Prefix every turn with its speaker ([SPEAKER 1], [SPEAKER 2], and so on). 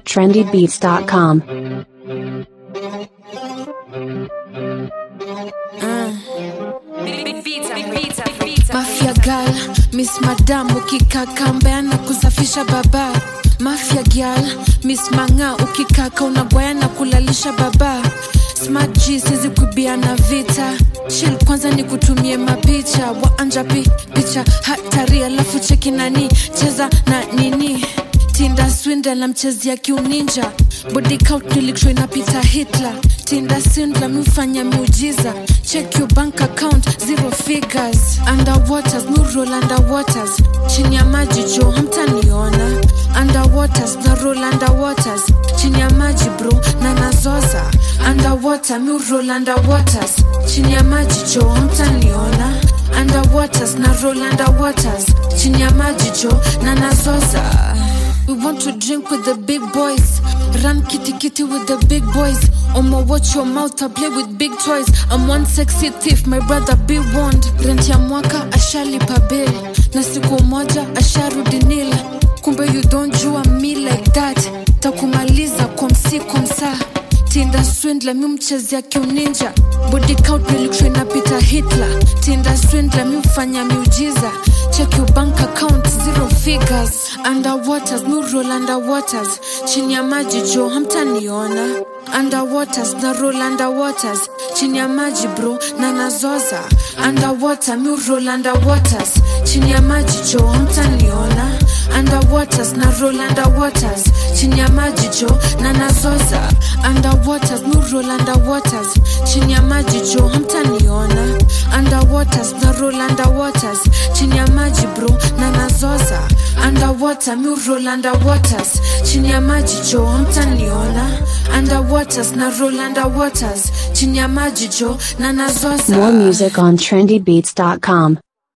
[SPEAKER 1] trendybeats.com.
[SPEAKER 2] Mafia girl, Miss Madam ukikaka mbea na kusafisha baba. Mafia girl, Miss Manga ukikaka unagwaya na kulalisha baba. Smart G sizi kuibia na vita. Chill kwanza ni kutumie mapicha waanja pi picha hatari alafu cheki nani cheza na nini Tinda swindle na mchezea kiuninja body count nilikshwa inapita Hitler Tinda swindle mifanya miujiza check your bank account zero figures underwaters mi roll underwaters chini ya maji jo hamtaniona underwaters na roll underwaters chini ya maji bro na nazoza underwater mi roll underwaters chini ya maji jo hamtaniona underwaters na roll underwaters chini ya maji jo na nazoza We want to drink with the big boys. Run kitty kitty with the big boys. Omo, watch your mouth, I play with big toys. I'm one sexy thief, my brother be warned. Rent ya mwaka ashalipa bill. Na siku moja asharudi nil. Kumbe you don't jua me like that. Takumaliza kwa msi kwa msaa. Tinda swindler mi mchezea kiuninja. Body count nilikshwa inapita Hitler. Tinda swindler mi mfanya miujiza. Check your bank account zero figures. Underwaters mi roll underwaters. Chini ya maji jo hamtaniona. Underwaters na roll underwaters. Chini ya maji bro na nazoza. Underwater mi roll underwaters. Chini ya maji jo hamtaniona. Underwaters na roll underwaters. Chini ya maji jo na nazoza. Underwaters mi roll underwaters. Chini ya maji jo hamtaniona. Underwaters na roll underwaters. Chini ya maji bro na nazoza. Underwater mi roll underwaters. Chini ya maji jo hamtaniona. Underwaters na roll underwaters. Chini ya maji jo na nazoza.
[SPEAKER 1] More music on trendybeats.com.